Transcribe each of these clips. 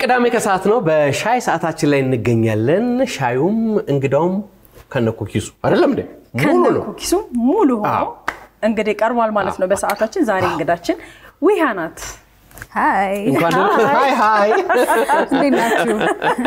ቅዳሜ ከሰዓት ነው። በሻይ ሰዓታችን ላይ እንገኛለን። ሻዩም እንግዳውም ከነ ኩኪሱ አይደለም እንዴ? ሙሉ ከነ ነው። ኩኪሱ ሙሉ ሆኖ አዎ። እንግዲህ ቀርቧል ማለት ነው በሰዓታችን። ዛሬ እንግዳችን ዊሃ ናት። ሀይ እንኳን ደህና- ሃይ ሃይ። እንዴት ናችሁ?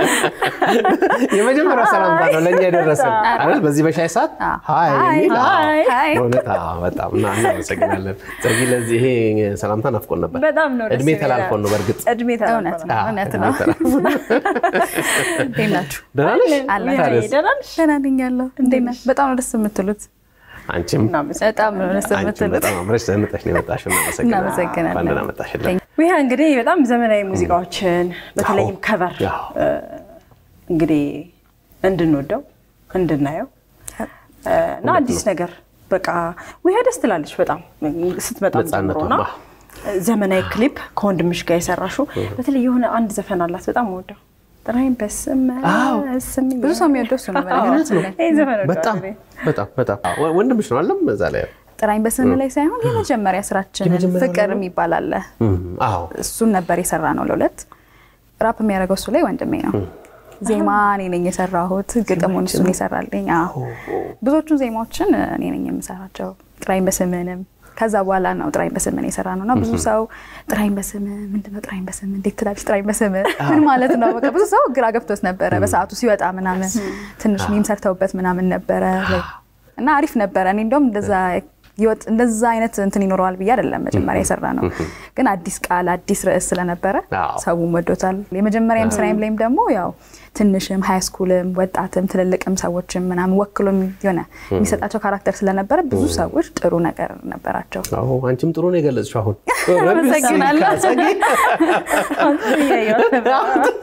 የመጀመሪያ ሰላምታ ነው ለእኛ የደረሰን አይደል? በዚህ በሻይ ሰዓት ሃይ የሚል አዎ። ሃይ። ሃይ በእውነት አዎ፣ በጣም እና እናመሰግናለን። ጸጊ ለዚህ ይሄ ሰላምታ ናፍቆን ነበር። በጣም ነው ደስ እድሜ የሚለው። ተላልፎን ነው በእርግጥ እድሜ እውነት ተላልፎ ነው አዎ፣ እውነት እድሜ ነው። ተላልፎን። እንዴት ናችሁ? ደህና ነሽ? አለን። ታዲያስ? ደህና ነሽ? ደህና ነኝ ያለው እንዴት ነሽ? በጣም ነው ደስ የምትሉት። አንቺም እናመሰግናለን። በጣም ነው ደስ አንቺም የምትሉት። በጣም አምረሽ ዘንጠሽ ነው የመጣሽው። እናመሰግናለን። እናመሰግናለን። እንኳን ደህና መጣሽልን። ዊሃ እንግዲህ በጣም ዘመናዊ ሙዚቃዎችን በተለይም አዎ። ከቨር አዎ። እንግዲህ እንድንወደው እንድናየው እና አዲስ ነገር በቃ ዊሃ ደስ ትላለች በጣም ስትመጣ ነፃነቷ፣ ጀምሮና አዎ። ዘመናዊ ክሊፕ ከወንድምሽ ጋር የሰራሽው በተለይ የሆነ አንድ ዘፈን አላት በጣም ወደው ጥራይም በስም አዎ። ስም ብዙ ሰው የሚወደው እሱ ነው። በነገራችን ላይ ይህ ዘፈን በጣም ወደዋለሁ እኔ። በጣም በጣም ወ- ወንድምሽ ነው አለም እዛ ላይ ጥራኝ በስም ላይ ሳይሆን የመጀመሪያ ስራችንን የመጀመሪያው ፍቅር ነው? የሚባል አለ። እም፣ አዎ እሱን ነበር የሰራ ነው ለሁለት። ራፕ የሚያደርገው እሱ ላይ ወንድሜ ነው። ዜማ እኔ ነኝ የሰራሁት፣ ግጥሙን እሱን የሰራልኝ። አዎ ብዙዎቹን ዜማዎችን እኔ ነኝ የምሰራቸው። ጥራኝ በስምንም ከዛ በኋላ ነው ጥራኝ በስምን የሰራ ነው እና ብዙ ሰው ጥራኝ በስም ምንድነው? ጥራኝ በስም እንዴት ትላለች? ጥራኝ በስም ምን ማለት ነው? በቃ ብዙ ሰው ግራ ገብቶት ነበረ በሰዓቱ ሲወጣ ምናምን ትንሽ ሚም ሰርተውበት ምናምን ነበረ እና አሪፍ ነበረ። እኔ እንደውም እንደዛ ይወጥ እንደዛ አይነት እንትን ይኖረዋል ብዬ አይደለም መጀመሪያ የሰራ ነው፣ ግን አዲስ ቃል አዲስ ርዕስ ስለነበረ አዎ። ሰውም ወዶታል። የመጀመሪያም ስራዬም ላይም ደግሞ ያው ትንሽም ሃይ ስኩልም ወጣትም ትልልቅም ሰዎችም ምናምን ወክሎ የሆነ የሚሰጣቸው ካራክተር ስለነበረ ብዙ ሰዎች ጥሩ ነገር ነበራቸው። አዎ አንቺም ጥሩ ነው የገለጽሽው። አሁን አመሰግናለሁ። ጸጊ፣ እያየሁት ነበር።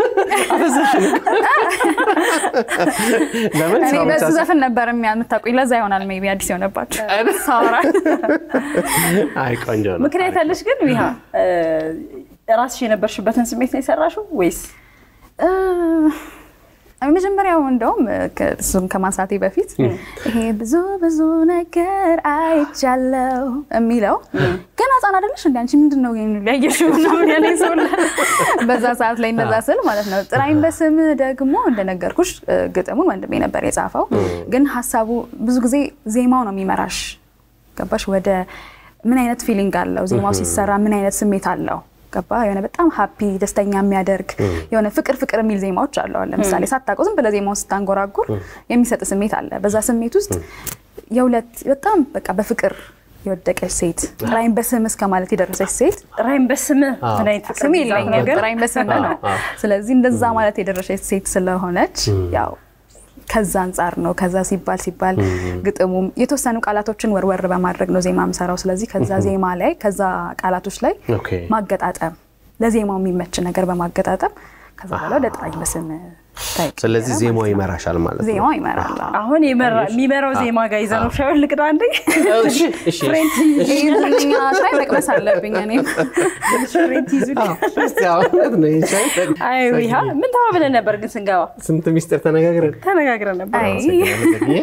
ለምን እኔ ሰው ብቻ በሱ ሳይሆን- ዘፈን ነበር የሚያ- የምታውቁኝ ለዛ ይሆናል ሜይ ቢ አዲስ የሆነባቸው ሳወራ አይ ቆንጆ ነው። ምክንያት ያለሽ ግን ዊሃ ራስሽ የነበርሽበትን ስሜት ነው የሰራሽው ወይስ እ፣ መጀመሪያው እንደውም ከ- እሱን ከማንሳቴ በፊት ይሄ ብዙ ብዙ ነገር አይቻለው የሚለው ገና ህፃን አይደለሽ እንደ አንቺ ምንድን ነው ይሄን ሊያየሽው ምናምን ያለኝ ሰው አለ። በዛ ሰዓት ላይ እንደዛ ስል ማለት ነው። ጥራኝ በስም ደግሞ እንደነገርኩሽ እ፣ ግጥሙን ወንድሜ ነበር የጻፈው፣ ግን ሀሳቡ ብዙ ጊዜ ዜማው ነው የሚመራሽ። ገባሽ? ወደ ምን አይነት ፊሊንግ አለው ዜማው ሲሰራ ምን አይነት ስሜት አለው ገባ የሆነ በጣም ሀፒ ደስተኛ የሚያደርግ የሆነ ፍቅር ፍቅር የሚል ዜማዎች አሉ። አሁን ለምሳሌ ሳታውቀው ዝም ብለህ ዜማውን ስታንጎራጉር የሚሰጥ ስሜት አለ። በዛ ስሜት ውስጥ የሁለት በጣም በቃ በፍቅር የወደቀች ሴት ጥራኝ በስም እስከ ማለት የደረሰች ሴት ጥራይም በስም ምን አይነት ፍቅር ስም የሚይዛት የለኝም ነገር ጥራኝ በስም ነው። አዎ። ስለዚህ እንደዛ ማለት የደረሰች ሴት ስለሆነች ያው ከዛ አንጻር ነው። ከዛ ሲባል ሲባል ግጥሙም የተወሰኑ ቃላቶችን ወርወር በማድረግ ነው ዜማ የምሰራው። ስለዚህ ከዛ ዜማ ላይ ከዛ ቃላቶች ላይ ኦኬ። ማገጣጠም ለዜማው የሚመች ነገር በማገጣጠም ከዛ በኋላ ወደ ጥራኝ በስም ታይቅ ስለዚህ ዜማው ይመራሻል ማለት ነው። ዜማው ይመራል። አዎ። አሁን የመራ- የሚመራው ዜማ ጋር ይዘነው ሻዩን ልቅዳ አንዴ እሺ፣ እሺ፣ ፍሬንት ይህ ዝነኛ ሻይ መቅመስ አለብኝ እኔም ፍሬንት ይዙ አዎ፣ እስቲ አሁን እውነት ነው ይሄ ሻይ ጠቅ- አይ ዊሃ ምን ተባብለን ነበር ግን ስንገባ ስንት ሚስጥር ተነጋግረን ተነጋግረን ነበር አይ አመሰግናለሁ ጸጊዬ።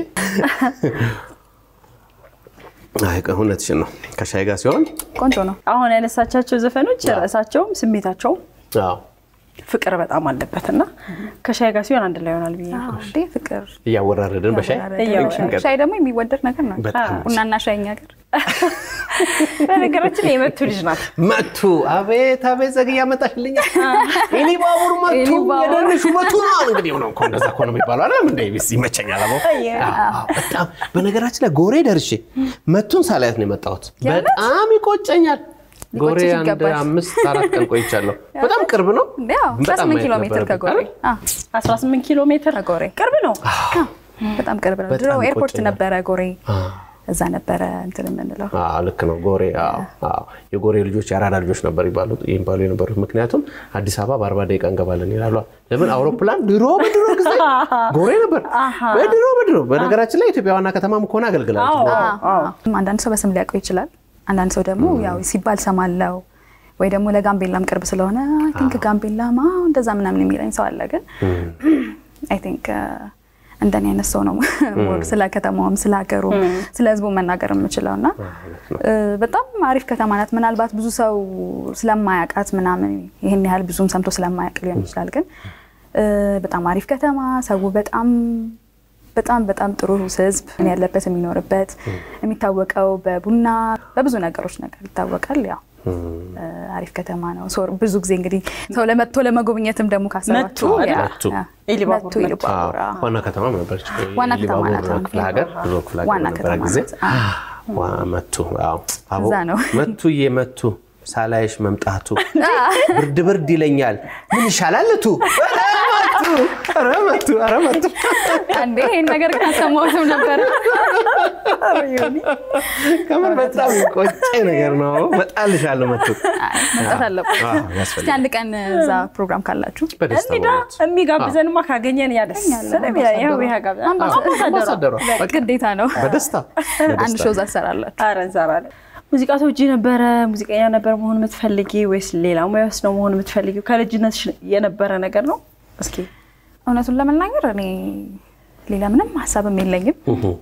አይ እውነትሽን ነው። ከሻይ ጋር ሲሆን ቆንጆ ነው። አሁን ያነሳቻቸው ዘፈኖች ርዕሳቸውም ስሜታቸውም አዎ፣ ፍቅር በጣም አለበት እና ከሻይ ጋር ሲሆን አንድ ላይ ይሆናል ብዬ ነው። አዎ፣ እንዴ ፍቅር እያወራረድን በሻይ እያወራረድን። ሻይ ደግሞ የሚወደድ ነገር ነው። በጣም ቡናና ሻይ እኛ ሀገር በነገራችን ላይ የመቱ ልጅ ናት። መቱ አቤት አቤት ጸግዬ ያመጣሽልኛል። እኔ ባቡር መቱ እኔ ባቡር። የደንሹ መቱ ነው እንግዲህ ነው እኮ እንደዛ እኮ ነው የሚባለው አይደል እንደ ቢስ ይመቸኛል። አቦ አዎ፣ በጣም በነገራችን ላይ ጎሬ ደርሼ መቱን ሳላያት ነው የመጣሁት። በጣም ይቆጨኛል። ጎሬ ሊቆጭሽ አንድ ይገባል። አምስት አራት ቀን ቆይቻለሁ። በጣም ቅርብ ነው። እንዴ ያው በጣም 18 ማየት ኪሎ ሜትር ነበረብኝ ከጎሬ አይደል? አዎ፣ 18 ኪሎ ሜትር ከጎሬ ቅርብ ነው። አዎ፣ በጣም ቅርብ ነው። ድሮ በጣም ኤርፖርት ይቆጨኛል። ነበረ ጎሬ፣ አዎ። እዛ ነበረ እንትን የምንለው አዎ ልክ ነው። ጎሬ አዎ አዎ የጎሬ ልጆች የአራዳ ልጆች ነበር ይባሉ ይባሉ የነበሩት ምክንያቱም አዲስ አበባ በአርባ ደቂቃ እንገባለን ይላሉ። ለምን አውሮፕላን ድሮ በድሮ ጊዜ ጎሬ ነበር። በድሮ በድሮ በነገራችን ላይ ኢትዮጵያ ዋና ከተማም ከሆነ አገልግላለች። አዎ። አንዳንድ ሰው በስም ሊያውቀው ይችላል። አንዳንድ ሰው ደግሞ ያው ሲባል ሰማለው ወይ ደግሞ ለጋምቤላም ቅርብ ስለሆነ አይ ቲንክ ጋምቤላማ እንደዛ ምናምን የሚለኝ ሰው አለ። ግን አይ ቲንክ እንደኔ አይነት ሰው ነው ሞር ስለ ከተማውም ስለ ሀገሩ ስለ ህዝቡ መናገር የምችለው እና እ፣ በጣም አሪፍ ከተማ ናት። ምናልባት ብዙ ሰው ስለማያውቃት ምናምን ይህን ያህል ብዙም ሰምቶ ስለማያውቅ ሊሆን ይችላል። ግን እ፣ በጣም አሪፍ ከተማ፣ ሰው በጣም በጣም በጣም ጥሩ ህዝብ ያለበት የሚኖርበት የሚታወቀው በቡና በብዙ ነገሮች ነገር ይታወቃል። ያው እ፣ አሪፍ ከተማ ነው። ሶ ብዙ ጊዜ እንግዲህ ሰው ለመጥቶ ለመጎብኘትም ደግሞ ካሰባችሁ መቱ አይደል? ያ፣ መቱ። ያ፣ ኢሉባቡር መቱ ኢሉባቡር፣ አዎ። ዋና ከተማም ነበረች። ዋና ከተማ ኢሉባቡር ናት። አሁን ክፍለ ሀገር ድሮ ክፍለ ሀገር ዋና በነበረ ከተማ ጊዜ ናት። አዎ። ዋ መቱ አዎ። አቦ እዛ ነው። መቱዬ መቱ ሳላይሽ መምጣቱ ብርድ ብርድ ይለኛል። ምን ይሻላል እቱ መቱ ኧረ መቱ ኧረ መቱ አንዴ ይህን ነገር ግን አልሰማሁትም ነበር። ከምን በጣም ቆጨ ነገር ነው። በጣልሻለሁ መቱ አይ፣ መምጣት አለበት። አዎ፣ እስቲ ያስፈልጋል። አንድ ቀን እዛ ፕሮግራም ካላችሁ በደስታ እንዲዳ በእውነት። የሚጋብዘንማ ካገኘን ያደስ ይኸው ይሄ ጋብዘን አምባሳደሯ በቃ ግዴታ ነው። በደስታ አንድ በደስታ ሾው እዛ ትሰራላችሁ። ኧረ እንሰራለን። ሙዚቃ ተወጂ ነበረ? ሙዚቀኛ ነበር መሆን የምትፈልጊ ወይስ ሌላ ሙያ ውስጥ ነው መሆን የምትፈልጊው? ከልጅነትሽ የነበረ ነገር ነው? እስኪ እውነቱን ለመናገር እኔ ሌላ ምንም ሀሳብም የለኝም፣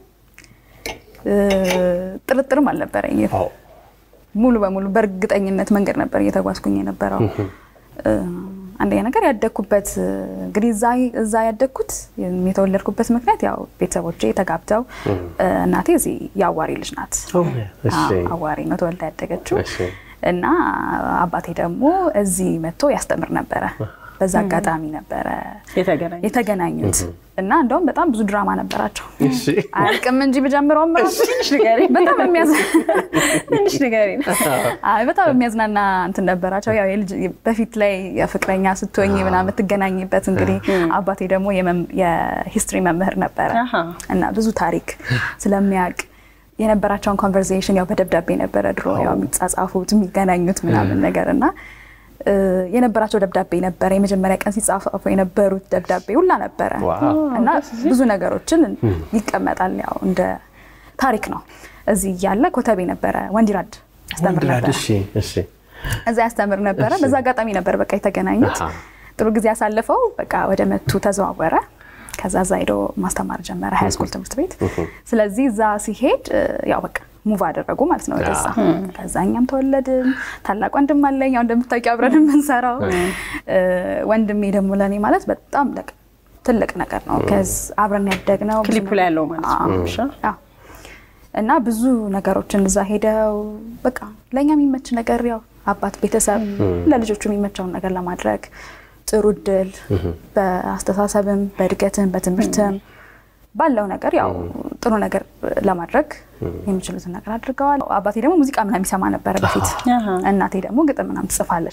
እ፣ ጥርጥርም አልነበረኝም። አዎ ሙሉ በሙሉ በእርግጠኝነት መንገድ ነበር እየተጓዝኩኝ የነበረው። እ፣ አንደኛ ነገር ያደግኩበት እንግዲህ እዛ እዛ ያደግኩት የተወለድኩበት ምክንያት ያው ቤተሰቦቼ ተጋብተው እ፣ እናቴ እዚህ የአዋሪ ልጅ ናት። እሺ አዎ፣ አዋሪ ነው ተወልዳ ያደገችው እሺ እና አባቴ ደግሞ እዚህ መጥቶ ያስተምር ነበረ። በዛ አጋጣሚ ነበረ የተገናኘ የተገናኙት እና እንደውም በጣም ብዙ ድራማ ነበራቸው። እሺ አያልቅም እንጂ ብጀምረውም ራሱ ትንሽ ንገሪኝ፣ በጣም የሚያዝ ትንሽ ንገሪኝ። አይ በጣም የሚያዝናና እንትን ነበራቸው። ያው የልጅ በፊት ላይ የፍቅረኛ ስትሆኝ ምናምን የምትገናኝበት እንግዲህ አባቴ ደግሞ የመም- የሂስትሪ መምህር ነበረ አሃ። እና ብዙ ታሪክ ስለሚያውቅ የነበራቸውን ኮንቨርሴሽን ያው በደብዳቤ ነበረ ድሮ ያው የሚጻጻፉት የሚገናኙት ምናምን ነገር እና እ፣ የነበራቸው ደብዳቤ ነበረ። የመጀመሪያ ቀን ሲጻፉ የነበሩት ደብዳቤ ሁላ ነበረ ዋው። እና ብዙ ነገሮችን ይቀመጣል። ያው እንደ ታሪክ ነው። እዚህ እያለ ኮተቤ ነበረ ወንዲራድ ያስተምር ወንድራድ ነበረ። እሺ እሺ እዛ ያስተምር ነበረ። በዛ አጋጣሚ ነበር በቃ የተገናኙት። አሃ። ጥሩ ጊዜ ያሳልፈው በቃ ወደ መቱ ተዘዋወረ። ከዛ እዛ ሄዶ ማስተማር ጀመረ ሀይ ስኩል ትምህርት ቤት። ስለዚህ እዛ ሲሄድ እ፣ ያው በቃ ሙቭ አደረጉ ማለት ነው ወደዛ። ከዛ እኛም ተወለድን። ታላቅ ወንድም አለኝ ያው እንደምታውቂው አብረን የምንሰራው እ፣ ወንድሜ ደግሞ ለእኔ ማለት በጣም ለቅ- ትልቅ ነገር ነው። ከዚ አብረን ያደግነው ብዙ ክሊፑ ላይ ያለው ማለት ነው። አዎ። እሺ። አዎ። እና ብዙ ነገሮችን እዛ ሄደው በቃ ለእኛ የሚመች ነገር ያው አባት ቤተሰብ ለልጆቹ የሚመቸውን ነገር ለማድረግ ጥሩ እድል በአስተሳሰብም በእድገትም በትምህርትም ባለው ነገር ያው ጥሩ ነገር ለማድረግ የሚችሉትን ነገር አድርገዋል። አባቴ ደግሞ ሙዚቃ ምናምን የሚሰማ ነበረ በፊት። አሃ። እናቴ ደግሞ ግጥም ምናምን ትጽፋለች።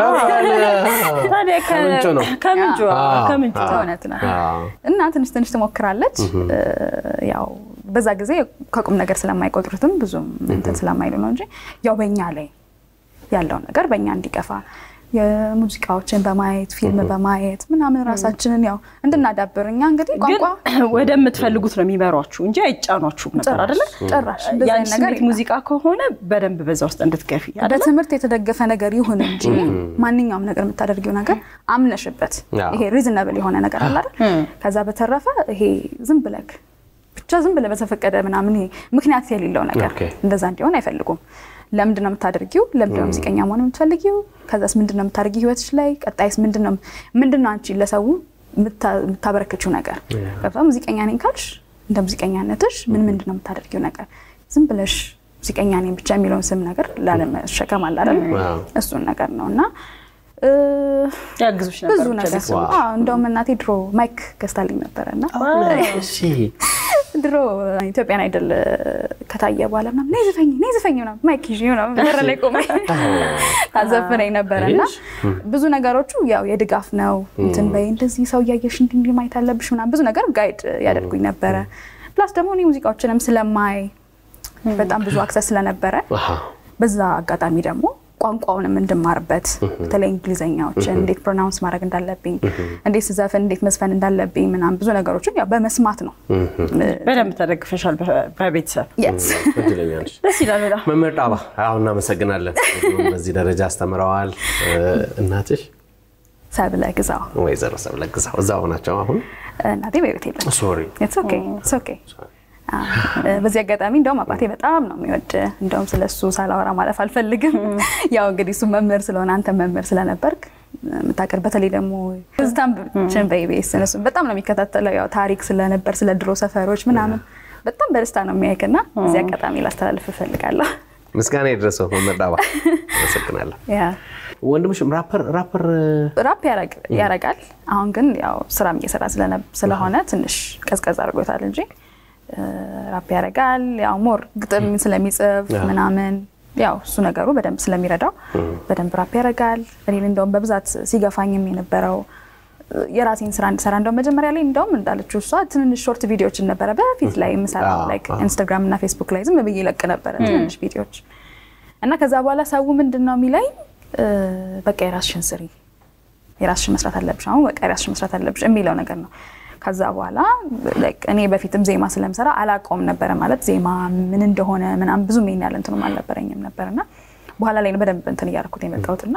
ታዲያ ከ- ከምንጩ ነው። ከምንጩ አዎ። ከምንጩ አዎ። እውነት ነው። አዎ። እና ትንሽ ትንሽ ትሞክራለች። እ፣ ያው በዛ ጊዜ ከቁም ነገር ስለማይቆጥሩትም ብዙም እንትን ስለማይሉ ነው እንጂ ያው በእኛ ላይ ያለው ነገር በእኛ እንዲገፋ የሙዚቃዎችን በማየት ፊልም በማየት ምናምን ራሳችንን ያው እንድናዳብር እኛ እንግዲህ ግን ቋንቋ ወደምትፈልጉት ነው የሚመሯችሁ እንጂ አይጫኗችሁም ነበር አይደለ? ጭራሽ እንደዛ ያን አይነት ነገር ስሜት የለም። ሙዚቃ ከሆነ በደንብ በዛ ውስጥ እንድትገፊ አይደለ? በትምህርት የተደገፈ ነገር ይሁን እንጂ ማንኛውም ነገር የምታደርጊው ነገር አምነሽበት አዎ። ይሄ ሪዝነብል የሆነ ነገር አለ አይደል? ከዛ በተረፈ ይሄ ዝም ብለክ ብቻ ዝም ብለህ በተፈቀደ ምናምን ይሄ ምክንያት የሌለው ነገር ኦኬ። እንደዛ እንዲሆን አይፈልጉም። ለምንድን ነው የምታደርጊው? ለምንድን ነው ሙዚቀኛ መሆን የምትፈልጊው? ከዛስ ምንድን ነው የምታደርጊው ህይወትሽ ላይ? ቀጣይስ ምንድን ነው ምንድን ነው አንቺ ለሰው የምታ- የምታበረክችው ነገር? ገብታ ሙዚቀኛ ነኝ ካልሽ እንደ ሙዚቀኛነትሽ ምን ምንድን ነው የምታደርጊው ነገር? ዝም ብለሽ ሙዚቀኛ ነኝ ብቻ የሚለውን ስም ነገር ላለመሸከም አለ አይደል? ዋው። እሱን ነገር ነው እና እ፣ ያግዙሽ ነበር ብዙ ብቻ ነገር ቤተሰቦች? አዎ፣ እንደውም እናቴ ድሮ ማይክ ገዝታልኝ ነበረ እና እሺ ድሮ ኢትዮጵያን አይደል ከታየ በኋላ ምናምን ነይ ዝፈኝ ነይ ዝፈኝ ምናምን ማይክ ይዤ ምናምን በር ላይ ቆሜ ታዘፍነኝ ነበረ እና ብዙ ነገሮቹ ያው የድጋፍ ነው። እንትን በይ እንደዚህ ሰው እያየሽ እንዲህ እንዲህ ማየት አለብሽ ምናምን ብዙ ነገር ጋይድ ያደርጉኝ ነበረ። ፕላስ ደግሞ እኔ ሙዚቃዎችንም ስለማይ በጣም ብዙ አክሰስ ስለነበረ አሃ። በዛ አጋጣሚ ደግሞ ቋንቋውንም እንድማርበት በተለይ እንግሊዘኛዎችን እንዴት ፕሮናውንስ ማድረግ እንዳለብኝ፣ እንዴት ስዘፍን እንዴት መዝፈን እንዳለብኝ ምናምን ብዙ ነገሮችን ያው በመስማት ነው። በደንብ ተደግፈሻል በ- በቤተሰብ Yes። እድለኛ ነሽ። ደስ ይላል በጣም መምህር ጣባ አሁን እናመሰግናለን። በዚህ ደረጃ አስተምረዋል። እናትሽ ሰብለ ግዛው ወይዘሮ ሰብለ ግዛው እዛው ናቸው አሁን እናቴ በቤት የለች። ሶሪ It's okay, it's okay። አዎ። በዚህ አጋጣሚ እንደውም አባቴ በጣም ነው የሚወድ። እንደውም ስለሱ ሳላወራ ማለፍ አልፈልግም። ያው እንግዲህ እሱ መምህር ስለሆነ አንተ መምህር ስለነበርክ የምታቀር በተለይ ደግሞ ትዝታችን በኢቢኤስ እነሱ በጣም ነው የሚከታተለው። ያው ታሪክ ስለነበር ስለ ድሮ ሰፈሮች ምናምን በጣም በደስታ ነው የሚያይክና እዚህ አጋጣሚ ላስተላልፍ እፈልጋለሁ። ምስጋና የደረሰው መምህር ዳባ አመሰግናለሁ። ያ ወንድምሽም ራፐር ራፐር ራፕ ያረግ- ያረጋል። አሁን ግን ያው ስራም እየሰራ ስለነ- ስለሆነ ትንሽ ቀዝቀዝ አድርጎታል እንጂ እ፣ ራፕ ያረጋል። ያው ሞር ግጥም ስለሚጽፍ ምናምን ያው እሱ ነገሩ በደንብ ስለሚረዳው በደንብ ራፕ ያረጋል። እኔን እንደውም በብዛት ሲገፋኝም የነበረው እ፣ የራሴን ስራ እንድሰራ እንደውም መጀመሪያ ላይ እንደውም እንዳለችው እሷ ትንንሽ ሾርት ቪዲዮዎችን ነበረ በፊት ላይ የምሰራው አዎ፣ ላይክ አዎ። ኢንስታግራም እና ፌስቡክ ላይ ዝም ብዬ ለቅ ነበረ ትንንሽ ቪዲዮዎች እና ከዛ በኋላ ሰው ምንድን ነው የሚለኝ እ፣ በቃ የራስሽን ስሪ የራስሽን መስራት አለብሽ፣ አሁን በቃ የራስሽን መስራት አለብሽ የሚለው ነገር ነው። ከዛ በኋላ like እኔ በፊትም ዜማ ስለምሰራ አላውቀውም ነበረ ማለት ዜማ ምን እንደሆነ ምናምን ብዙም ይሄን ያለ እንትኑም አልነበረኝም ነበርና በኋላ ላይ ነው በደንብ እንትን እያደረኩት የመጣሁትና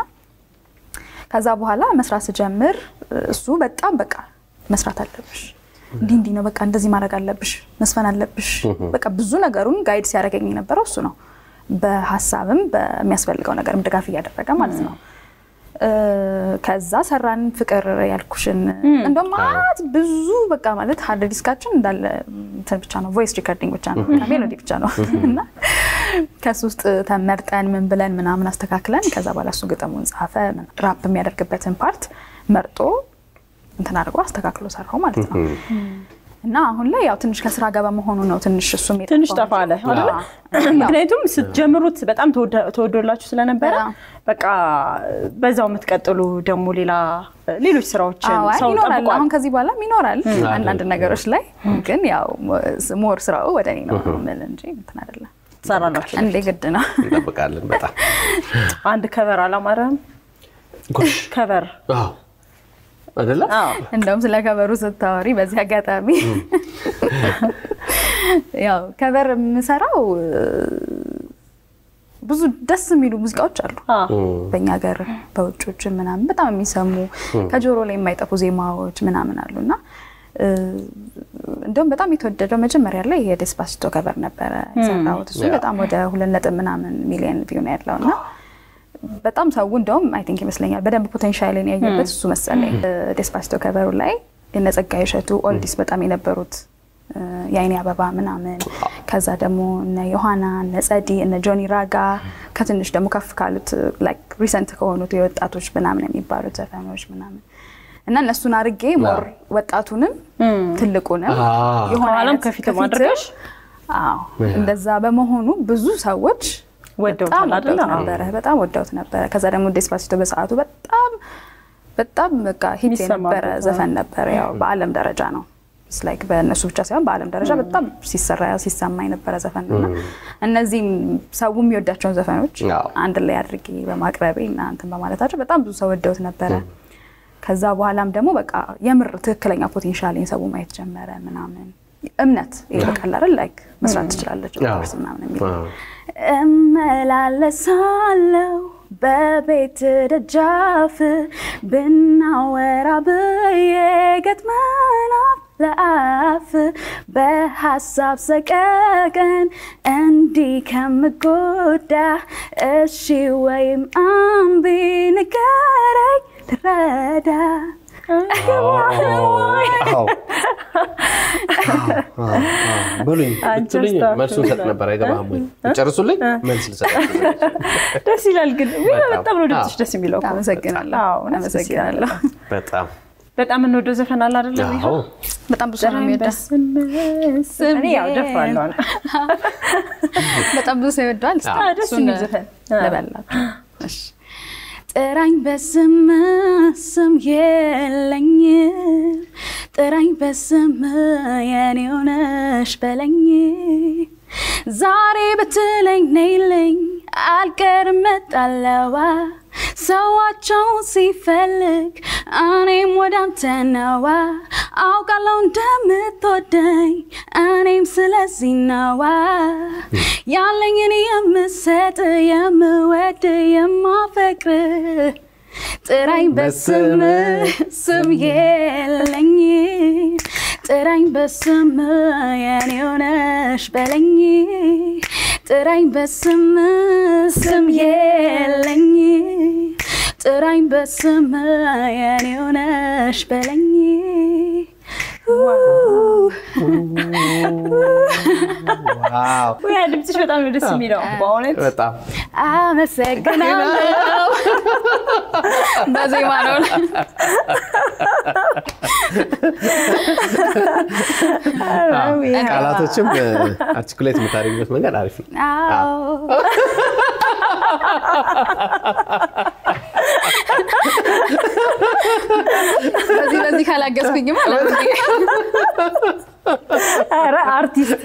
ከዛ በኋላ መስራት ስጀምር እሱ በጣም በቃ መስራት አለብሽ እንዲህ እንዲህ ነው በቃ እንደዚህ ማድረግ አለብሽ መስፈን አለብሽ በቃ ብዙ ነገሩን ጋይድ ሲያደርገኝ የነበረው እሱ ነው። በሀሳብም በሚያስፈልገው ነገርም ድጋፍ እያደረገ ማለት ነው። እ፣ ከዛ ሰራን ፍቅር ያልኩሽን እንደውም ማለት ብዙ በቃ ማለት ሀርድ ዲስካችን እንዳለ እንትን ብቻ ነው ቮይስ ሪከርዲንግ ብቻ ነው ሜሎዲ ብቻ ነው እና ከሱ ውስጥ ተመርጠን ምን ብለን ምናምን አስተካክለን ከዛ በኋላ እሱ ግጥሙን ጻፈ ራፕ የሚያደርግበትን ፓርት መርጦ እንትን አድርጎ አስተካክሎ ሰራው ማለት ነው። እና አሁን ላይ ያው ትንሽ ከስራ ጋር በመሆኑ ነው ትንሽ እሱም የጠፋው ትንሽ ጠፋ አለ እንጂ። አይደለ? አዎ። ምክንያቱም ስትጀምሩት በጣም ተወዳ- ተወዶላችሁ ስለነበረ በጣም። በቃ በዛው የምትቀጥሉ ደግሞ ሌላ ሌሎች ስራዎችን አዎ፣ አይ ሰው ይኖራል። ጠብቋል። አሁን ከዚህ በኋላም ይኖራል አንዳንድ ነገሮች ላይ ግን ያው ሞር ስራው ወደ እኔ ነው የምል እንጂ እንትን አይደለም። ትሰራላችሁ። እንዴ ግድ ነው። እንጠብቃለን በጣም አንድ ከቨር አላማረም? ጎሽ ከቨር አዎ አይደለም አዎ እንደውም ስለ ከበሩ ስታወሪ በዚህ አጋጣሚ ያው ከበር የምሰራው ብዙ ደስ የሚሉ ሙዚቃዎች አሉ አዎ። በእኛ ሀገር በውጮች ምናምን በጣም የሚሰሙ ከጆሮ ላይ የማይጠፉ ዜማዎች ምናምን አሉ እና እ፣ እንደውም በጣም የተወደደው መጀመሪያ ላይ የዴስፓሲቶ ከበር ነበረ የሰራሁት እሱ ያ። በጣም ወደ ሁለት ነጥብ ምናምን ሚሊዮን ቪው ነው ያለው እና በጣም ሰው እንደውም አይ ቲንክ ይመስለኛል በደንብ ፖቴንሻልን ያየበት እሱ መሰለኝ። ዴስፓሲቶ ከበሩ ላይ የነ ጸጋዬ እሸቱ ኦልዲስ በጣም የነበሩት እ፣ የአይኔ አበባ ምናምን ከዛ ደግሞ እነ ዮሐና እነ ጸዲ እነ ጆኒ ራጋ ከትንሽ ደግሞ ከፍ ካሉት ላይክ ሪሰንት ከሆኑት የወጣቶች ምናምን የሚባሉት ዘፈኖች ምናምን እና እነሱን አርጌ ሞር ወጣቱንም ትልቁንም አዎ። የሆነ ከኋላም አይነት ከፊትም ከፊትም አድርገሽ? አዎ እንደዛ በመሆኑ ብዙ ሰዎች ወደውታል በጣም አይደል? ወደውት አዎ። ነበረ በጣም ወደውት ነበረ። ከዛ ደግሞ ዴስፓሲቶ በሰዓቱ በጣም በጣም በቃ ሂት የነበረ የሚሰማበት፣ ዘፈን ነበረ። ያው በዓለም ደረጃ ነው ላይክ በእነሱ ብቻ ሳይሆን በዓለም ደረጃ በጣም ሲሰራ ሲሰማ የነበረ ዘፈን ነው እና እነዚህም ሰው የሚወዳቸውን ዘፈኖች አዎ። አንድ ላይ አድርጌ በማቅረቤ እና እንትን በማለታቸው በጣም ብዙ ሰው ወደውት ነበረ። ከዛ በኋላም ደግሞ በቃ የምር ትክክለኛ ፖቴንሻልን ሰው ማየት ጀመረ ምናምን እምነት ይበቃል አይደል ላይክ መስራት ትችላለች አዎ። ኦፍኮርስ ምናምን የሚል አዎ። እመላለሳለሁ በቤት ደጃፍ ብናወራ ብዬ ገጥመን አፍ ለአፍ በሀሳብ ሰቀቀን እንዲህ ከምጎዳ እሺ ወይም አምቢ ንገረኝ ልረዳ አዎ። በሉኝ አንቺ ብትሉኝ አስተዋል መልሱን ሰጥ ነበር። አይገባህም ወይ? ጨርሱልኝ መልስ ልሰጣችሁ። ደስ ይላል ግን ውይ፣ በጣም። በጣም ነው ድምፅሽ አዎ። ደስ የሚለው እኮ። አመሰግናለሁ አዎ፣ እውነት ደስ ይላል። አመሰግናለሁ በጣም በጣም የምንወደው ዘፈን አለ አይደለ? ቢሆን? አዎ። በጣም ብዙ ሰው ነው የሚወደው እኔ ያው ደፍራለሁ አለ። በጣም ብዙ ሰው ይወደዋል እስኪ አዎ፣ ደስ እሱን የሚል ዘፈን። አዎ። ልበላችሁ እሺ ጥራኝ በስም ስም የለኝም ጥራኝ በስም የኔ ሆነሽ በለኝ ዛሬ ብትለኝ ነይልኝ አልቀርም መጣለዋ ሰዋቸውን ሲፈልግ እኔም ወደ አንተ ነዋ አውቃለሁ እንደምትወደኝ እኔም ስለዚህ ነዋ ያለኝን የምሰጥ የምወድ የማፈቅር ጥራኝ በስም ስም የለኝ ጥራኝ በስም የኔ ሆነሽ በለኝ ጥራኝ በስም ስም የለኝ ጥራኝ በስም የኔ ሆነሽ በለኝ ዋው ያ ድምፅሽ በጣም ነው ደስ የሚለው በእውነት በጣም አመሰግናለሁ። በዜማ ነው። ቃላቶችም አርቲኩሌት የምታደርግበት መንገድ አሪፍ ነው። አዎ። በዚህ በዚህ ካላገዝኩኝማ ለምን ኧረ አርቲስት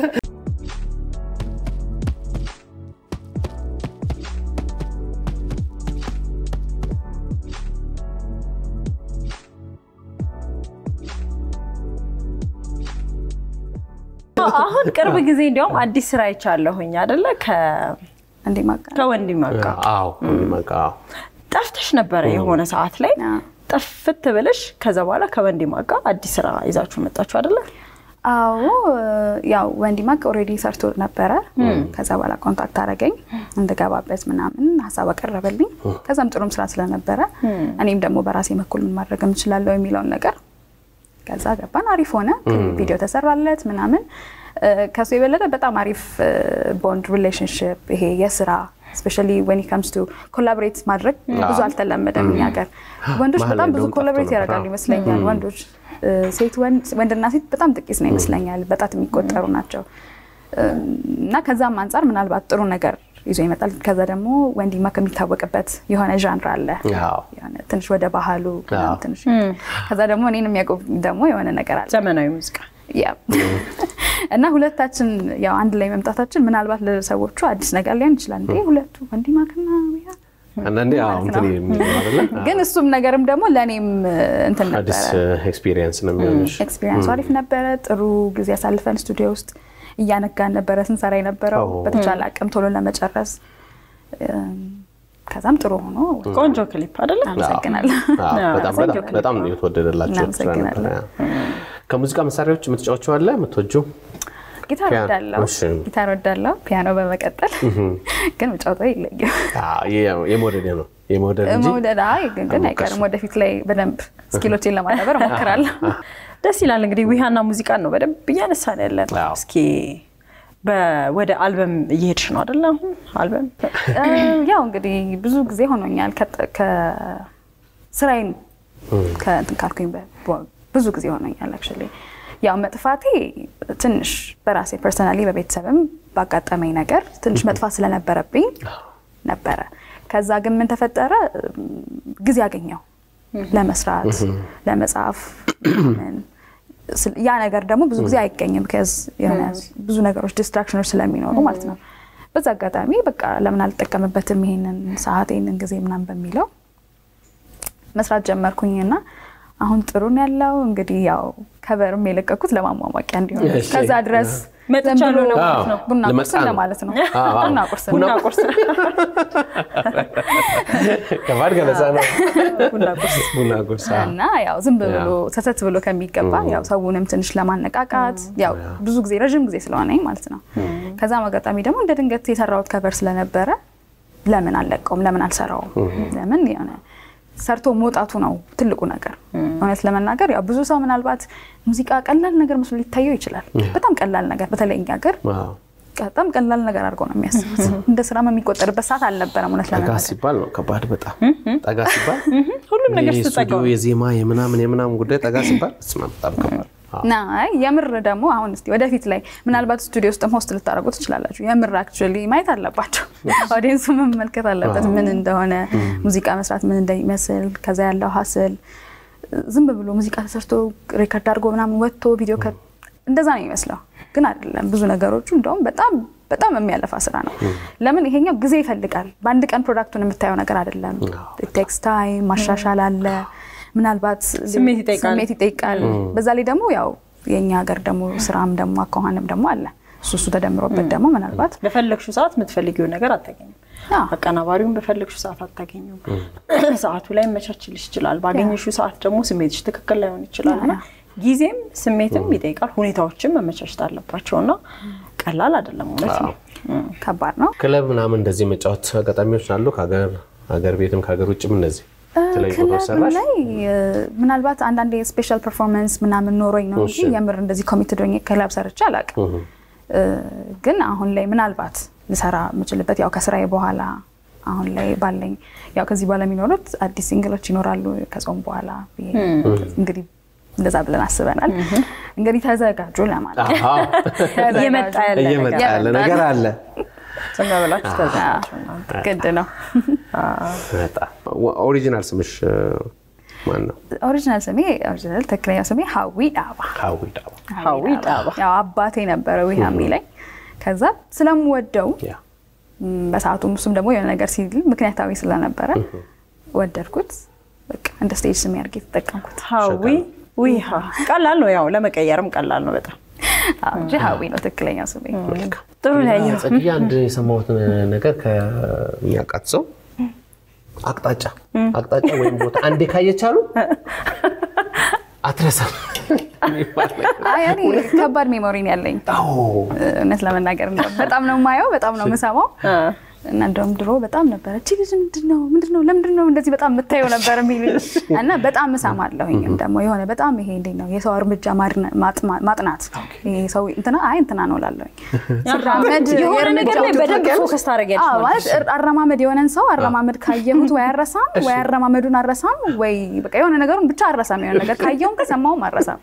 አሁን ቅርብ ጊዜ እንዲያውም አዲስ ስራ አይቻለሁኝ አይደለ? ከ- እንዴ ማቃ ከወንድም በቃ አዎ በቃ አዎ። ጠፍተሽ ነበረ የሆነ ሰዓት ላይ አዎ። ጥፍት ብለሽ ከዛ በኋላ ከወንድም ጋር አዲስ ስራ ይዛችሁ መጣችሁ አይደለ? አዎ ያው ወንዲ ማቅ ኦልሬዲ ሰርቶ ነበረ። ከዛ በኋላ ኮንታክት አደረገኝ እንድገባበት ምናምን ሀሳብ አቀረበልኝ። ከዛም ጥሩም ስራ ስለነበረ እኔም ደግሞ በራሴ በኩል ምን ማድረግ የምችላለሁ የሚለውን ነገር ከዛ ገባን። አሪፍ ሆነ። ቪዲዮ ተሰራለት ምናምን። እ፣ ከሱ የበለጠ በጣም አሪፍ ቦንድ ሪሌሽንሽፕ ይሄ የስራ ስፔሻሊ ወን ከምስ ቱ ኮላቦሬት ማድረግ ብዙ አልተለመደም እኛ ሀገር። ወንዶች መሀል በጣም ላይ ብዙ እንደውም ኮላቦሬት ጠፍቶ ነበር። ያደርጋሉ ይመስለኛል። ወንዶች እ፣ ሴት ወንድ- ወንድና ሴት በጣም ጥቂት ነው ይመስለኛል። በጣት የሚቆጠሩ ናቸው እ፣ እና ከዛም አንጻር ምናልባት ጥሩ ነገር ይዞ ይመጣል። ከዛ ደግሞ ወንዲማ ከሚታወቅበት የሆነ ዣንር አለ አዎ። የሆነ ትንሽ ወደ ባህሉ ምናምን አዎ። ትንሽ ከዛ ደግሞ እኔን የሚያውቁ ደግሞ የሆነ ነገር አለ ዘመናዊ ሙዚቃ ያ እና ሁለታችን ያው አንድ ላይ መምጣታችን ምናልባት ለሰዎቹ አዲስ ነገር ሊሆን ይችላል። እንዴ ሁለቱ ወንዲማክና ያ አንዳንዴ አዎ እንትን የሚለው አይደለ? ግን እሱም ነገርም ደግሞ ለእኔም እንትን አዲስ ነበረ። ኤክስፒሪየንስ ነው የሚሆንሽ። ኤክስፒሪየንሱ አሪፍ ነበረ። ጥሩ ጊዜ አሳልፈን ስቱዲዮ ውስጥ እያነጋን ነበረ ስንሰራ የነበረው ኦ። በተቻለ አቅም ቶሎ ለመጨረስ እም፣ ከዛም ጥሩ ሆኖ ቆንጆ ክሊፕ አይደለ? አመሰግናለሁ። አዎ፣ አዎ፣ በጣም ቆንጆ በጣም በጣም ነው የተወደደላቸው ስራ እናመሰግናለን። ነበረ። ከሙዚቃ መሳሪያዎች የምትጫወቸው አለ የምትወጂው? ጊታር ፒያኖ፣ ወዳለው እሺ። ጊታር ወዳለው ፒያኖ በመቀጠል ግን ምጫወተው የለኝም። አዎ፣ የ- የመውደድ ነው የመውደድ እንጂ መውደድ አይ ግን ግን አይቀርም። ወደፊት ላይ በደንብ ስኪሎችን ለማዳበር እሞክራለሁ። ደስ ይላል። እንግዲህ ዊሃና ሙዚቃን ነው በደንብ እያነሳን ያለን። አዎ። እስኪ በ- ወደ አልበም እየሄድሽ ነው አይደለ? አሁን አልበም እ፣ ያው እንግዲህ ብዙ ጊዜ ሆኖኛል ከ- ከስራዬን ከእንትን ካልኩኝ በ- በ- ብዙ ጊዜ ሆኖኛል። አክቹዋሊ ያው መጥፋቴ ትንሽ በራሴ ፐርሰናሊ በቤተሰብም ባጋጠመኝ ነገር ትንሽ መጥፋት ስለነበረብኝ ነበረ። ከዛ ግን ምን ተፈጠረ? እም፣ ጊዜ አገኘው ለመስራት ለመጻፍ ምን ስል- ያ ነገር ደግሞ ብዙ ጊዜ አይገኝም። ከዚ የሆነ ብዙ ነገሮች ዲስትራክሽኖች ስለሚኖሩ ማለት ነው። በዛ አጋጣሚ በቃ ለምን አልጠቀምበትም ይሄንን ሰዓት ይሄንን ጊዜ ምናምን በሚለው መስራት ጀመርኩኝና አሁን ጥሩ ነው ያለው። እንግዲህ ያው ከበርም የለቀኩት ለማሟሟቂያ እንዲሆን እሺ። ከዛ ድረስ መጥቻለሁ ዝም ብሎ ለማለት ነው። ቡና ቁርስ ልመጣ ነው። ለማለት ነው። አዎ፣ አዎ። ቡና ቁርስ ነው። ቡና ቁርስ ከባድ ገለጻ ነው። ቡና ቁርስ ቡና ቁርስ አዎ። እና ያው ዝም ብሎ ሰተት ብሎ ከሚገባ ያው ሰውንም ትንሽ ለማነቃቃት ያው ብዙ ጊዜ ረዥም ጊዜ ስለሆነኝ ማለት ነው። ከዛም አጋጣሚ ደግሞ እንደ ድንገት የሰራሁት ከበር ስለነበረ ለምን አልለቀውም? ለምን አልሰራውም? ለምን የሆነ ሰርቶ መውጣቱ ነው ትልቁ ነገር። እውነት ለመናገር ያው ብዙ ሰው ምናልባት ሙዚቃ ቀላል ነገር መስሎ ሊታየው ይችላል። በጣም ቀላል ነገር በተለይ እኛ ሀገር አዎ። በጣም ቀላል ነገር አድርገው ነው የሚያስቡት። እንደ ስራም የሚቆጠርበት ሰዓት አልነበረም እውነት ጠጋ ለመናገር ሲባል ነው ከባድ በጣም ጠጋ ሲባል ሁሉም ነገር የስቱዲዮ ስትጠቀሙ የዜማ የምናምን የምናምን ጉዳይ ጠጋ ሲባል ስማ በጣም ከባድ አዎ። ና አይ የምር ደግሞ አሁን እስቲ ወደፊት ላይ ምናልባት ስቱዲዮ ውስጥም ሆስት ልታደርጉ ትችላላችሁ። የምር አክቹዋሊ ማየት አለባቸው። ኦዲየንሱ መመልከት አለበት ምን እንደሆነ ሙዚቃ መስራት ምን እንደሚመስል ከዛ ያለው ሀስል ዝም ብሎ ሙዚቃ ተሰርቶ ሬከርድ አድርጎ ምናምን ወጥቶ ቪዲዮ ከ- እንደዛ ነው የሚመስለው፣ ግን አይደለም። ብዙ ነገሮቹ እንደውም በጣም በጣም የሚያለፋ ስራ ነው። ለምን ይሄኛው ጊዜ ይፈልጋል። በአንድ ቀን ፕሮዳክቱን የምታየው ነገር አይደለም። ቴክስ ታይም ማሻሻል አለ ምናልባት ስሜት ይጠይቃል። ስሜት ይጠይቃል። በዛ ላይ ደግሞ ያው የእኛ ሀገር ደግሞ ስራም ደግሞ አኳኋንም ደግሞ አለ። እሱ እሱ ተደምሮበት ደግሞ ምናልባት በፈለግሽው ሰዓት የምትፈልጊውን ነገር አታገኝም። አዎ። አቀናባሪውን በፈለግሽው ሰዓት አታገኙም። ሰዓቱ ላይ መቻችልሽ ይችላል። ባገኘሽው ሰዓት ደግሞ ስሜትሽ ትክክል ላይሆን ይችላል እና ጊዜም ስሜትም ይጠይቃል። ሁኔታዎችም መመቻቸት አለባቸው እና ቀላል አይደለም እውነት ነው። ከባድ ነው። ክለብ ምናምን እንደዚህ መጫወት አጋጣሚዎች አሉ። ከሀገር ሀገር ቤትም ከሀገር ውጭም እንደዚህ የተለያዩ ቦታዎች ክለብ ሰራሽ? ላይ እ፣ ምናልባት አንዳንዴ ስፔሻል ፐርፎርማንስ ምናምን ኖሮኝ ነው እንጂ እሺ። የምር እንደዚህ ኮሚትድ ሆኜ ክለብ ሰርቼ አላውቅም። እህ። እ፣ ግን አሁን ላይ ምናልባት ልሰራ የምችልበት ያው ከስራዬ በኋላ አሁን ላይ ባለኝ ያው ከዚህ በኋላ የሚኖሩት አዲስ ሲንግሎች ይኖራሉ ከጾም በኋላ ብዬ እንግዲህ እንደዛ ብለን አስበናል። እንግዲህ ተዘጋጁ ለማለት ነው። አሃ፣ ተዘጋጁ። እየመጣ ያለ እየመጣ ነገር ያለ ነገር አለ። ዝም ብላችሁ ተዘጋጁ እናንተ። ግድ ነው። በጣም ኦሪጂናል ስምሽ እ፣ ማን ነው? ኦሪጂናል ስሜ ኦሪጂናል ትክክለኛ ስሜ ሀዊ ዳባ ሀዊ ዳባ። ሀዊ ዳባ። ያው አባቴ ነበረ ዊሃ የሚለኝ ከዛ ስለምወደው ያ ም፣ በሰዓቱም እሱም ደግሞ የሆነ ነገር ሲል ምክንያታዊ ስለነበረ ወደድኩት። በቃ እንደ ስቴጅ ስሜ አድርጌ የተጠቀምኩት ሀዊ ዊሃ ቀላል ነው፣ ያው ለመቀየርም ቀላል ነው በጣም አዎ እንጂ ሀዊ ነው ትክክለኛ ስሜ። ጥሩ ነው ያየሁት። ጽጌ አንድ የሰማሁት ነገር ከሚያውቃት ሰው አቅጣጫ አቅጣጫ ወይም ቦታ አንዴ ካየቻሉ አትረሳም የሚባል ነገር። አይ እኔ ከባድ ሜሞሪ ነው ያለኝ አዎ። እውነት ለመናገር እንደው በጣም ነው የማየው፣ በጣም ነው የምሰማው እና እንደውም ድሮ በጣም ነበረ እቺ ልጅ ምንድን ነው ምንድን ነው ለምንድን ነው እንደዚህ በጣም የምታየው ነበር የሚል እና በጣም እሰማለሁኝም ደግሞ የሆነ በጣም ይሄ እንዴት ነው የሰው እርምጃ ማድነ- ማጥማ- ማጥናት ይሄ ሰው እንትና አይ እንትና ነው ላለሁኝ ሲራመድ የሆነ ነገር ላይ የእርምጃው በደንብ ፎከስ ታደርጊያለሽ አዎ፣ ማለት ማለት እር- አረማመድ የሆነን ሰው አረማመድ ካየሁት ወይ አረሳም ወይ አረማመዱን አረሳም ወይ በቃ የሆነ ነገሩን ብቻ አረሳም የሆነ ነገር ካየውም ከሰማውም አረሳም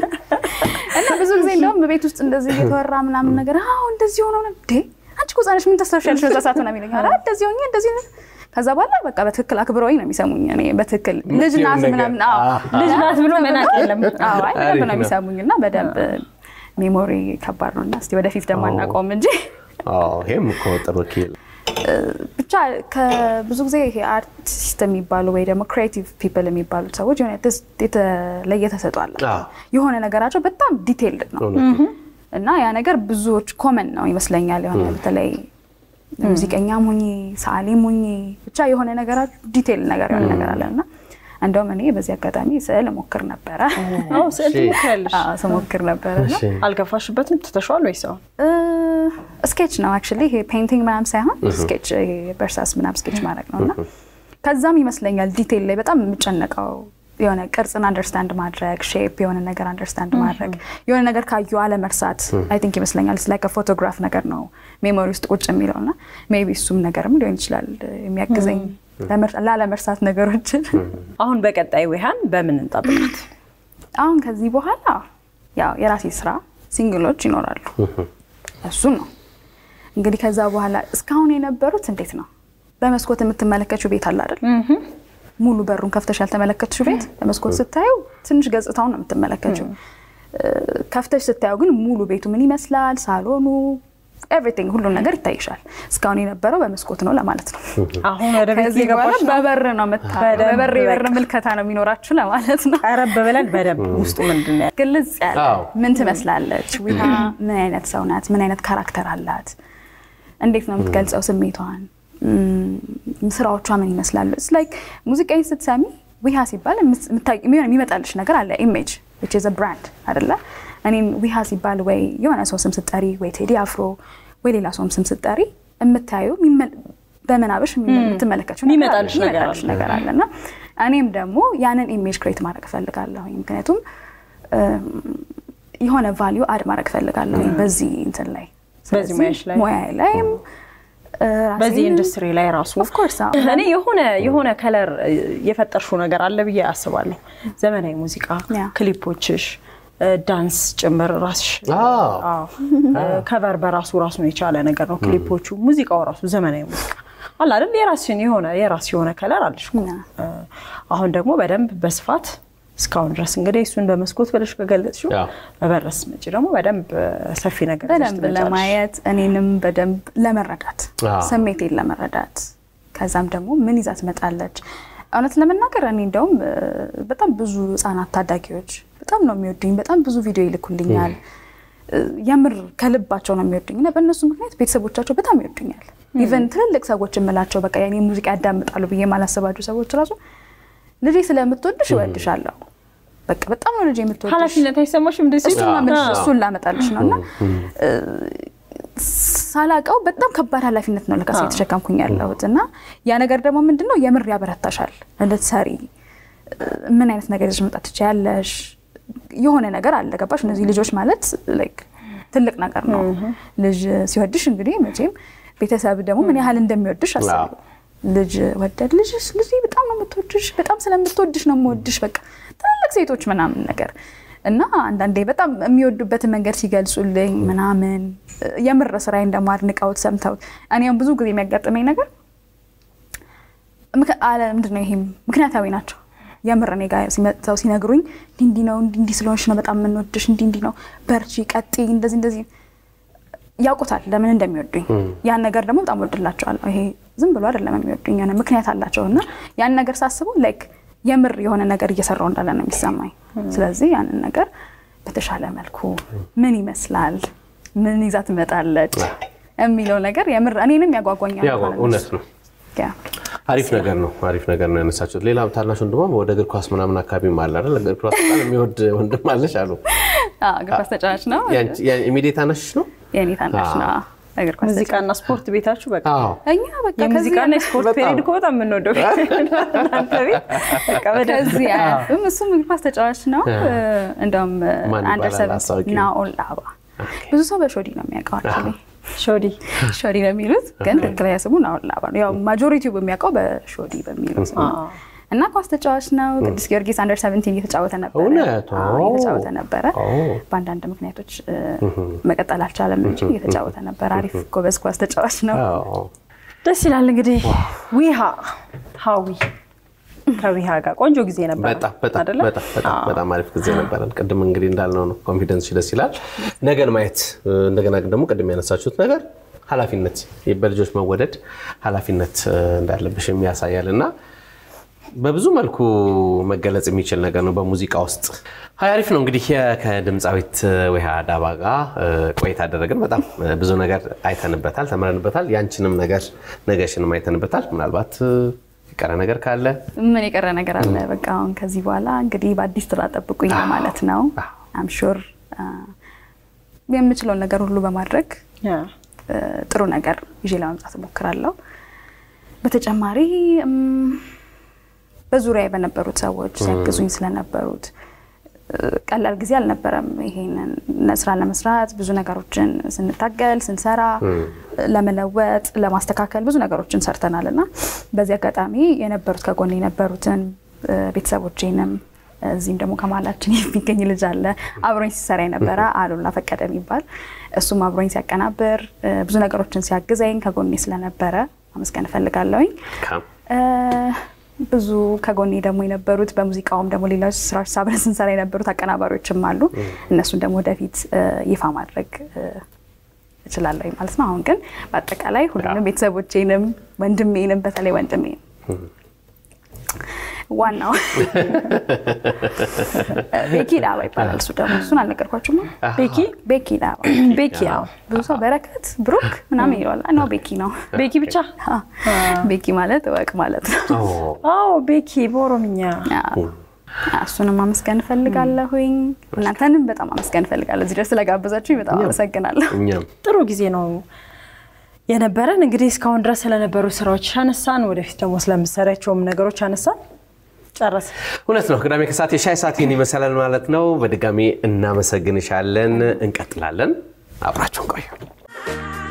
እና ብዙ ጊዜ እንደውም በቤት ውስጥ እንደዚህ እየተወራ ምናምን ነገር አዎ እንደዚህ ሆኖ ነው እንዴ አንቺ እኮ ህፃን ነሽ ምን ታስታውሻለሽ በዛ ሰዓት ምናምን ይለኛል ኧረ እንደዚህ ሆኜ እንደዚህ ነው ከዛ በኋላ በቃ በትክክል አክብረውኝ ነው የሚሰሙኝ እኔ በትክክል ልጅ ናት ነገር። ምናምን አዎ ልጅ ናት ብሎ መናቅ የለም። አዎ አይ በደንብ አሪፍ ነው ነው። የሚሰሙኝ እና በደንብ ሜሞሪ ከባድ ነው እና እስኪ ወደፊት ደግሞ አዎ። አናውቀውም እንጂ አዎ፣ ይሄም እኮ ጥሩ ኪል ብቻ ከብዙ ጊዜ ይሄ አርቲስት የሚባሉ ወይ ደግሞ ክሬቲቭ ፒፕል የሚባሉት ሰዎች የሆነ የተስ- የተለየ ተሰጥኦ አላቸው። አዎ። የሆነ ነገራቸው በጣም ዲቴይልድ ነው እውነት ነው። እና ያ ነገር ብዙዎች ኮመን ነው ይመስለኛል። የሆነ በተለይ ሙዚቀኛም ሁኚ ሰዓሊም ሁኚ ብቻ የሆነ ነገራቸው ዲቴይል ነገር የሆነ ነገር አለ እና እንደውም እኔ በዚህ አጋጣሚ ስዕል እሞክር ነበረ አዎ ስዕል እሺ። ትሞክሪያለሽ። አዎ፣ ስሞክር ነበረ እና እሺ። አልገፋሽበትም? ትተሽዋል ወይስ አሁን? ስኬች ነው አክቹዋሊ ይሄ ፔይንቲንግ ምናምን ሳይሆን ስኬች በእርሳስ ምናምን ስኬች ማድረግ ነው እና ከዛም ይመስለኛል ዲቴይል ላይ በጣም የምጨነቀው የሆነ ቅርጽን አንደርስታንድ ማድረግ ሼፕ የሆነ ነገር አንደርስታንድ ማድረግ የሆነ ነገር ካዩ አለመርሳት አይ ቲንክ ይመስለኛል ስ ፎቶግራፍ ነገር ነው ሜሞሪ ውስጥ ቁጭ የሚለው እና ሜይ ቢ እሱም ነገርም ሊሆን ይችላል የሚያግዘኝ ለመር- ላለመርሳት ነገሮችን አሁን በቀጣይ ዊሃን በምን እንጠብቃት? አሁን ከዚህ በኋላ ያው የራሴ ስራ ሲንግሎች ይኖራሉ። እሱን ነው እንግዲህ ከዛ በኋላ እስካሁን የነበሩት እንዴት ነው በመስኮት የምትመለከችው ቤት አለ አይደል? ሙሉ በሩን ከፍተሽ ያልተመለከትሽው ቤት በመስኮት ስታዩ ትንሽ ገጽታውን ነው የምትመለከችው። ከፍተሽ ስታዩ ግን ሙሉ ቤቱ ምን ይመስላል፣ ሳሎኑ፣ ኤቭሪቲንግ ሁሉም ነገር ይታይሻል። እስካሁን የነበረው በመስኮት ነው ለማለት ነው። አሁን ወደ ቤት ከዚህ በኋላ እየገባሽ ነው? በበር ነው የምታ- በደንብ በበር የበር በቃ። ምልከታ ነው የሚኖራችሁ ለማለት ነው። ቀረብ ብለን በደንብ ውስጡ ምንድን ነው ያለው? ግልጽ ያለ አዎ። ምን ትመስላለች ዊሃ ምን አይነት ሰው ናት ምን አይነት ካራክተር አላት እንዴት ነው የምትገልጸው ስሜቷን እም፣ ስራዎቿ ምን ይመስላሉ ስ ላይክ ሙዚቃዊ ስትሰሚ ዊሃ ሲባል የምት- የምታይ- የሚሆን የሚመጣልሽ ነገር አለ ኢሜጅ ዊች ኢዝ ብራንድ አደለ እኔም ዊሃ ሲባል ወይ የሆነ ሰው ስም ስጠሪ ወይ ቴዲ አፍሮ ወይ ሌላ ሰውም ስም ስጠሪ የምታዩ በምናብሽ የምትመለከችው ነገር አለ፣ የሚመጣልሽ ነገር የሚመጣልሽ አለ። ነገር አለ እና እኔም ደግሞ ያንን ኢሜጅ ክሬት ማድረግ እፈልጋለሁ ምክንያቱም እም፣ የሆነ ቫሊዩ አድ ማድረግ እፈልጋለሁ በዚህ እንትን ላይ በዚህ ሙያሽ ላይ? ሙያ ላይም እ፣ በዚህ ራሴንም- ኢንዱስትሪ ላይ ራሱ Of course፣ አዎ። እኔ የሆነ የሆነ ከለር የፈጠርሽው ነገር አለ ብዬ አስባለሁ። ዘመናዊ ሙዚቃ ያ። ክሊፖችሽ፣ እ፣ ዳንስ ጭምር ራስሽ አዎ። አዎ። እ፣ ከቨር በራሱ ራሱን የቻለ ነገር ነው። ክሊፖቹ፣ ሙዚቃው ራሱ ዘመናዊ ሙዚቃ አለ አይደል? የራስሽን የሆነ የራስ የሆነ ከለር አለሽ እኮ። ያ። እ፣ አሁን ደግሞ በደንብ በስፋት እስካሁን ድረስ እንግዲህ እሱን በመስኮት ብለሽ ከገለጽሽው ያ። በበረስ መጪ ደግሞ በደንብ ሰፊ ነገር ይዘሽ በደንብ ትመጫለሽ። ለማየት እኔንም በደንብ ለመረዳት አዎ። ስሜቴን ለመረዳት ከዛም ደግሞ ምን ይዛ ትመጣለች። እውነት ለመናገር እኔ እንደውም እ፣ በጣም ብዙ ህጻናት ታዳጊዎች በጣም ነው የሚወዱኝ። በጣም ብዙ ቪዲዮ ይልኩልኛል። እ፣ የምር ከልባቸው ነው የሚወዱኝ እና በእነሱ ምክንያት ቤተሰቦቻቸው በጣም ይወዱኛል። ኢቨን ትልልቅ ሰዎች የምላቸው በቃ የኔ ሙዚቃ ያዳምጣሉ ብዬ የማላስባቸው ሰዎች ራሱ ልጄ ስለምትወድሽ እወድሻለሁ በቃ በጣም ነው ልጅ የምትወድሽ ኃላፊነት አይሰማሽም? እንደዚህ እሱን ማመልሽ እሱን ላመጣልሽ ነው እና ሳላቀው በጣም ከባድ ኃላፊነት ነው ለካስ የተሸከምኩኝ ያለሁት እና ያ ነገር ደግሞ ምንድን ነው የምር ያበረታሻል እንድትሰሪ ምን አይነት ነገር ይዘሽ መምጣት ትችያለሽ የሆነ ነገር አለ ገባሽ እነዚህ ልጆች ማለት ላይክ ትልቅ ነገር ነው ልጅ ሲወድሽ እንግዲህ መቼም ቤተሰብ ደግሞ ምን ያህል እንደሚወድሽ አስቢ ልጅ ወደድ ልጅ ልጅ በጣም ነው የምትወድሽ በጣም ስለምትወድሽ ነው የምወድሽ በቃ ትልልቅ ሴቶች ምናምን ነገር እና አንዳንዴ በጣም የሚወዱበትን መንገድ ሲገልጹልኝ ምናምን የምር ስራዬን ደግሞ አድንቀውት ሰምተውት እኔም ብዙ ጊዜ የሚያጋጥመኝ ነገር ምንድን ነው ይሄም ምክንያታዊ ናቸው የምር እኔ ጋር ሲመጥተው ሲነግሩኝ እንዲህ ነው እንዲህ ስለሆንሽ ነው በጣም የምንወድሽ እንዲህ እንዲህ ነው በርቺ ቀጢ እንደዚህ እንደዚህ ያውቁታል ለምን እንደሚወዱኝ ያን ነገር ደግሞ በጣም ወድላቸዋለሁ ይሄ ዝም ብሎ አይደለም የሚወዱኝ የሆነ ምክንያት አላቸው እና ያን ነገር ሳስበው ላይክ የምር የሆነ ነገር እየሰራው እንዳለ ነው የሚሰማኝ ስለዚህ ያንን ነገር በተሻለ መልኩ ምን ይመስላል ምን ይዛ ትመጣለች የሚለው ነገር የምር እኔንም ያጓጓኛል እውነት ነው አሪፍ ነገር ነው። አሪፍ ነገር ነው ያነሳችሁት። ሌላ ታናሽ ወንድሟም ወደ እግር ኳስ ምናምን አካባቢ አለ አይደል? እግር ኳስ በጣም የሚወድ ወንድም አለሽ አሉ። እግር ኳስ ተጫዋች ነው። ኢሚዲየት ታናሽ ነው። የኔ ታናሽ ነው። እግር ኳስ ሙዚቃና ስፖርት ቤታችሁ በቃ እኛ በቃ የሙዚቃና የስፖርት ፔሪድ እኮ በጣም የምንወደው ከዚህ አያልፍም። እሱም እግር ኳስ ተጫዋች ነው። እንደውም አንደር ሰቨን ናኦል አባ ብዙ ሰው በሾዲ ነው የሚያውቀው አክቹዋሊ ሾዲ ሾዲ ነው የሚሉት፣ ግን ትክክለኛ ስሙ ናኦል አባ ነው። ያው ማጆሪቲው በሚያውቀው በሾዲ በሚለው ስሙ እና ኳስ ተጫዋች ነው። ቅዱስ ጊዮርጊስ አንደር ሰቨንቲን እየተጫወተ ነበረ እየተጫወተ ነበረ። በአንዳንድ ምክንያቶች መቀጠል አልቻለም እንጂ እየተጫወተ ነበረ። አሪፍ ጎበዝ ኳስ ተጫዋች ነው። ደስ ይላል። እንግዲህ ዊሃ ሀዊ ከዊሃ ጋር ቆንጆ ጊዜ ነበር። በጣም አሪፍ ጊዜ ነበረን። ቅድም እንግዲህ እንዳልነው ነው ኮንፊደንስ ደስ ይላል። ነገን ማየት እንደገና ደግሞ ቅድም ያነሳችሁት ነገር ኃላፊነት በልጆች መወደድ ኃላፊነት እንዳለብሽ የሚያሳያል እና በብዙ መልኩ መገለጽ የሚችል ነገር ነው በሙዚቃ ውስጥ። ሀይ አሪፍ ነው እንግዲህ ከድምፃዊት ዊሃ ዳባ ጋር ቆይታ አደረግን። በጣም ብዙ ነገር አይተንበታል፣ ተምረንበታል። ያንቺንም ነገር ነገሽንም አይተንበታል። ምናልባት የቀረ ነገር ካለ ምን የቀረ ነገር አለ? በቃ አሁን ከዚህ በኋላ እንግዲህ በአዲስ ስራ ጠብቁኝ ማለት ነው። አምሹር የምችለውን ነገር ሁሉ በማድረግ ጥሩ ነገር ይዤ ለመምጣት እሞክራለሁ። በተጨማሪ በዙሪያ በነበሩት ሰዎች ሲያግዙኝ ስለነበሩት ቀላል ጊዜ አልነበረም። ይሄንን ስራ ለመስራት ብዙ ነገሮችን ስንታገል ስንሰራ ለመለወጥ ለማስተካከል ብዙ ነገሮችን ሰርተናል እና በዚህ አጋጣሚ የነበሩት ከጎን የነበሩትን ቤተሰቦቼንም እዚህም ደግሞ ከማላችን የሚገኝ ልጅ አለ አብሮኝ ሲሰራ የነበረ አሉላ ፈቀደ የሚባል እሱም አብሮኝ ሲያቀናብር ብዙ ነገሮችን ሲያግዘኝ ከጎኔ ስለነበረ አመስገን እፈልጋለሁኝ። ብዙ ከጎኔ ደግሞ የነበሩት በሙዚቃውም ደግሞ ሌሎች ስራዎች አብረን ስንሰራ የነበሩት አቀናባሪዎችም አሉ። እነሱን ደግሞ ወደፊት ይፋ ማድረግ እችላለሁ ማለት ነው። አሁን ግን በአጠቃላይ ሁሉንም ቤተሰቦቼንም ወንድሜንም በተለይ ወንድሜን ዋናው ቤኪ ዳባ ይባላል። እሱ ደግሞ እሱን አልነገርኳችሁም። ቤኪ ቤኪ ዳባ ቤኪ ብዙ ሰው በረከት ብሩክ ምናምን ይለዋል። ነው ቤኪ ነው። ቤኪ ብቻ ቤኪ ማለት እወቅ ማለት ነው። አዎ ቤኪ በኦሮምኛ እሱንም አመስገን እፈልጋለሁኝ። እናንተንም በጣም አመስገን እፈልጋለሁ። እዚህ ድረስ ስለጋበዛችሁኝ በጣም አመሰግናለሁ። ጥሩ ጊዜ ነው የነበረን። እንግዲህ እስካሁን ድረስ ስለነበሩ ስራዎች አነሳን፣ ወደፊት ደግሞ ስለምሰሪያቸውም ነገሮች አነሳን። ጨረስ እውነት ነው። ቅዳሜ ከሰዓት የሻይ ሰዓት ይህን ይመሰላል ማለት ነው። በድጋሚ እናመሰግንሻለን። እንቀጥላለን። አብራችሁን ቆዩ።